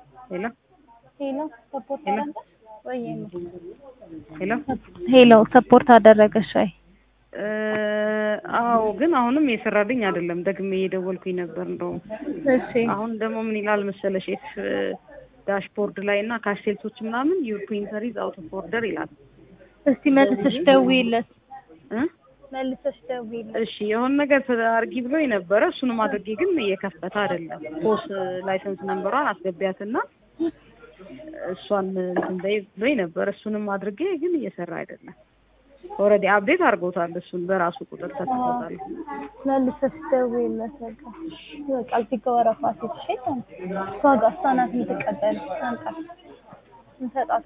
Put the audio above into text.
ሄሎ ሄሎ ሰፖርት ሄሎ አደረገ ወይ? ሄሎ ሄሎ ሰፖርት አደረገሽ ወይ? እ አዎ ግን አሁንም የሰራልኝ አይደለም። ደግሜ እየደወልኩኝ ነበር እንደውም እሺ አሁን ደግሞ ምን ይላል መሰለሽ ኤፍ ዳሽቦርድ ላይ እና ካሽሴልቶች ምናምን ዩር ፕሪንተር ኢዝ አውት ኦፍ ኦርደር ይላል። እስቲ መልሰሽ ደውዪለት፣ እ መልሰሽ ደውዪለት። እሺ የሆነ ነገር አድርጊ ብሎኝ ነበረ። እሱንም አድርጌ ግን እየከፈተ አይደለም። ፖስ ላይሰንስ ነምበሯን አስገቢያትና እሷን እንትን በይ ብሎኝ ነበር። እሱንም አድርጌ ግን እየሰራ አይደለም። ኦልሬዲ አፕዴት አድርጎታል። እሱን በራሱ ቁጥር ተከፍቶታል። መልሰሽ ደውዪለት። በቃ በቃ እዚህ ጋር ወረፋ ሴት ሸይጣን እሷ ጋር እሷ ናት የምትቀበል አንቃ እንሰጣት